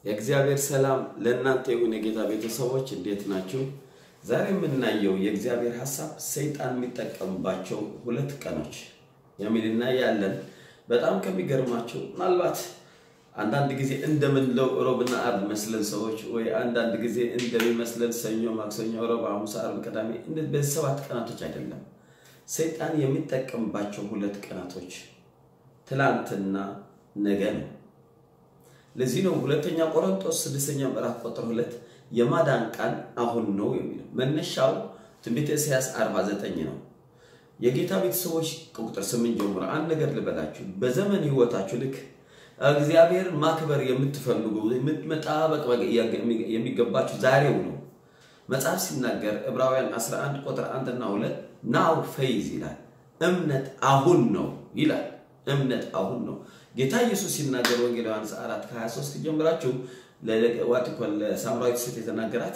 የእግዚአብሔር ሰላም ለእናንተ ይሁን። የጌታ ቤተሰቦች እንዴት ናችሁ? ዛሬ የምናየው የእግዚአብሔር ሀሳብ ሰይጣን የሚጠቀምባቸው ሁለት ቀኖች የሚልና ያለን በጣም ከሚገርማቸው ምናልባት አንዳንድ ጊዜ እንደምንለው ሮብና አርብ መስለን ሰዎች ወይ አንዳንድ ጊዜ እንደሚመስለን ሰኞ፣ ማክሰኞ፣ ሮብ፣ ሐሙስ፣ አርብ፣ ቅዳሜ በዚህ ሰባት ቀናቶች አይደለም። ሰይጣን የሚጠቀምባቸው ሁለት ቀናቶች ትላንትና ነገ ነው። ለዚህ ነው ሁለተኛ ቆሮንቶስ ስድስተኛ ምዕራፍ ቁጥር ሁለት የማዳን ቃል አሁን ነው የሚለው። መነሻው ትንቢተ ኢሳያስ 49 ነው። የጌታ ቤተሰቦች ቁጥር ስምንት ጀምሮ አንድ ነገር ልበላችሁ። በዘመን ህይወታችሁ ልክ እግዚአብሔርን ማክበር የምትፈልጉ መጣበቅ የሚገባችሁ ዛሬው ነው። መጽሐፍ ሲናገር ዕብራውያን 11 ቁጥር 1 እና 2 ናው ፌይዝ ይላል። እምነት አሁን ነው ይላል። እምነት አሁን ነው። ጌታ ኢየሱስ ሲናገር ወንጌል ዮሐንስ 4 23 ጀምራችሁ ለዋቲኮን ለሳምራዊት ሴት የተናገራት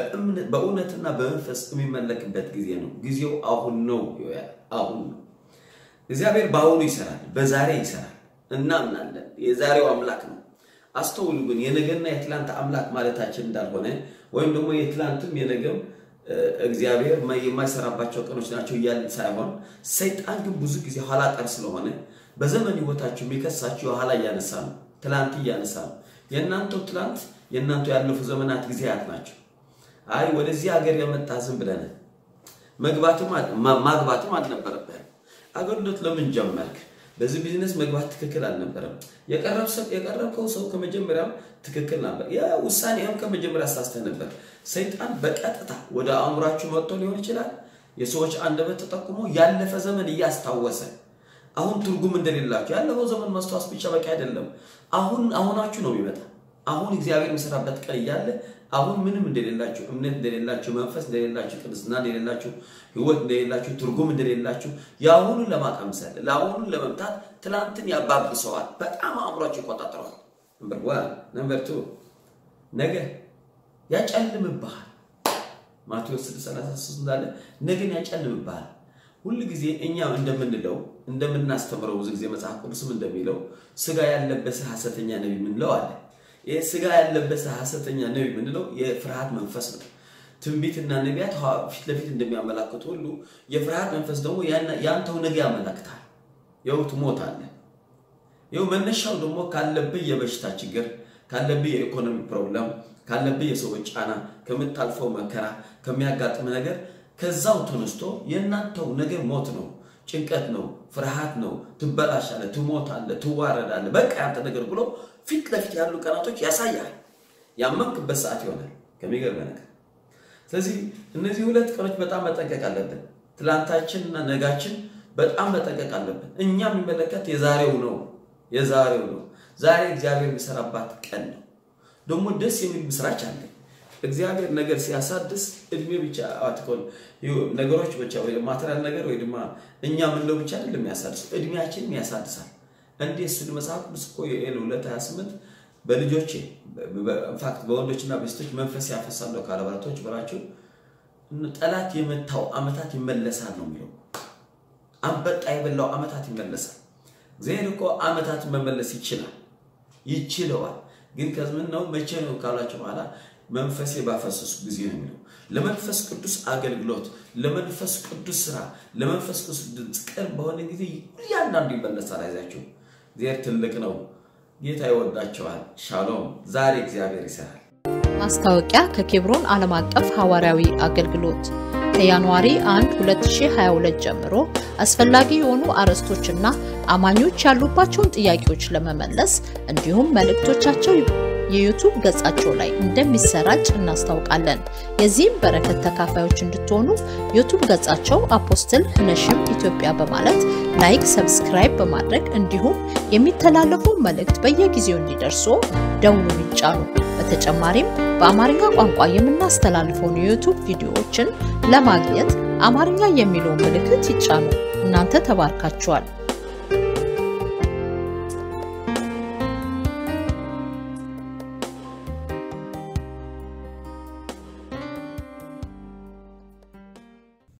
በእውነትና በመንፈስ የሚመለክበት ጊዜ ነው። ጊዜው አሁን ነው። አሁን ነው። እግዚአብሔር በአሁኑ ይሰራል፣ በዛሬ ይሰራል። እናምናለን። የዛሬው አምላክ ነው። አስተውሉ ግን የነገና የትላንት አምላክ ማለታችን እንዳልሆነ ወይም ደግሞ የትላንትም የነገም እግዚአብሔር የማይሰራባቸው ቀኖች ናቸው እያልን ሳይሆን ሰይጣን ግን ብዙ ጊዜ ኋላ ቀር ስለሆነ በዘመን ህይወታችሁ የሚከሳችሁ የኋላ እያነሳ ነው፣ ትላንት እያነሳ ነው። የእናንተው ትላንት የእናንተው ያለፉ ዘመናት ጊዜያት ናቸው። አይ ወደዚህ ሀገር የመጣ ዝም ብለህ መግባትም ማግባትም አልነበረብህም። አገልግሎት ለምን ጀመርክ? በዚህ ቢዝነስ መግባት ትክክል አልነበረም። የቀረብከው ሰው ከመጀመሪያም ትክክል ነበር። ውሳኔም ከመጀመሪያ አሳስተህ ነበር። ሰይጣን በቀጥታ ወደ አእምሯችሁ መጥቶ ሊሆን ይችላል። የሰዎች አንደበት ተጠቁሞ ያለፈ ዘመን እያስታወሰ አሁን ትርጉም እንደሌላችሁ ያለፈው ዘመን ማስታወስ ብቻ በቂ አይደለም። አሁን አሁናችሁ ነው የሚመጣ አሁን እግዚአብሔር የሚሰራበት ቀን እያለ አሁን ምንም እንደሌላችሁ፣ እምነት እንደሌላችሁ፣ መንፈስ እንደሌላችሁ፣ ቅድስና እንደሌላችሁ፣ ህይወት እንደሌላችሁ፣ ትርጉም እንደሌላችሁ የአሁኑን ለማቀምሰል ለአሁኑን ለመምታት ትላንትን ያባብሰዋል። በጣም አእምሯችሁ ይቆጣጠረዋል። ነምበር ዋን ነምበር ቱ ነገ ያጨልምብሃል። ማቴዎስ 6:33 እንዳለ ነገን ያጨልምብሃል። ሁል ጊዜ እኛም እንደምንለው እንደምናስተምረው ብዙ ጊዜ መጽሐፍ ቅዱስም እንደሚለው ስጋ ያለበሰ ሐሰተኛ ነቢይ የምንለው አለ። ይህ ስጋ ያለበሰ ሐሰተኛ ነቢይ የምንለው የፍርሃት መንፈስ ነው። ትንቢትና ነቢያት ፊት ለፊት እንደሚያመላክቱ ሁሉ የፍርሃት መንፈስ ደግሞ ያንተው ነገ ያመላክታል። ይኸው ትሞታለህ። ይኸው መነሻው ደግሞ ካለብህ የበሽታ ችግር፣ ካለብህ የኢኮኖሚ ፕሮብለም፣ ካለብህ የሰዎች ጫና፣ ከምታልፈው መከራ፣ ከሚያጋጥም ነገር ከዛው ተነስቶ የእናንተው ነገር ሞት ነው፣ ጭንቀት ነው፣ ፍርሃት ነው፣ ትበላሻለህ፣ ትሞታለህ፣ ትዋረዳለህ፣ በቃ ያንተ ነገር ብሎ ፊት ለፊት ያሉ ቀናቶች ያሳያል። ያመንክበት ሰዓት ይሆናል። ከሚገርም ነገር። ስለዚህ እነዚህ ሁለት ቀኖች በጣም መጠንቀቅ አለብን። ትላንታችንና ነጋችን በጣም መጠንቀቅ አለብን። እኛ የሚመለከት የዛሬው ነው፣ የዛሬው ነው። ዛሬ እግዚአብሔር የሚሰራባት ቀን ነው። ደግሞ ደስ የሚል ምስራች አለ። እግዚአብሔር ነገር ሲያሳድስ እድሜ ብቻ አትኮን ነገሮች ብቻ ወይ ማቴሪያል ነገር ወይ ድማ እኛ ምንለው ብቻ አይደለም የሚያሳድስ እድሜያችንም ያሳድሳል። እንዴ እሱ መጽሐፍ ቅዱስ እኮ የኤል 228 በልጆቼ ኢንፋክት በወንዶችና በሴቶች መንፈስ ያፈሳለሁ ካለ በረቶች በላቸው ጠላት የመታው ዓመታት ይመለሳል ነው የሚለው። አንበጣ የበላው ዓመታት ይመለሳል። እግዚአብሔር እኮ ዓመታት መመለስ ይችላል ይችለዋል። ግን ከምን ነው መቼ ነው ካላቸው በኋላ መንፈሴ ባፈሰሱ ጊዜ ነው የሚለው። ለመንፈስ ቅዱስ አገልግሎት፣ ለመንፈስ ቅዱስ ስራ፣ ለመንፈስ ቅዱስ ድምፅ ቅርብ በሆነ ጊዜ እያንዳንዱ ይመለሳል። አይዛችሁ እግዚአብሔር ትልቅ ነው። ጌታ ይወዳቸዋል። ሻሎም። ዛሬ እግዚአብሔር ይሰራል። ማስታወቂያ ከኬብሮን ዓለም አቀፍ ሐዋርያዊ አገልግሎት ከጃንዋሪ 1 2022 ጀምሮ አስፈላጊ የሆኑ አርዕስቶችና አማኞች ያሉባቸውን ጥያቄዎች ለመመለስ እንዲሁም መልእክቶቻቸው የዩቱብ ገጻቸው ላይ እንደሚሰራጭ እናስታውቃለን። የዚህም በረከት ተካፋዮች እንድትሆኑ ዩቱብ ገጻቸው አፖስትል ነሽም ኢትዮጵያ በማለት ላይክ፣ ሰብስክራይብ በማድረግ እንዲሁም የሚተላለፉ መልእክት በየጊዜው እንዲደርሱ ደውሉን ይጫኑ። በተጨማሪም በአማርኛ ቋንቋ የምናስተላልፈውን የዩቱብ ቪዲዮዎችን ለማግኘት አማርኛ የሚለውን ምልክት ይጫኑ። እናንተ ተባርካችኋል።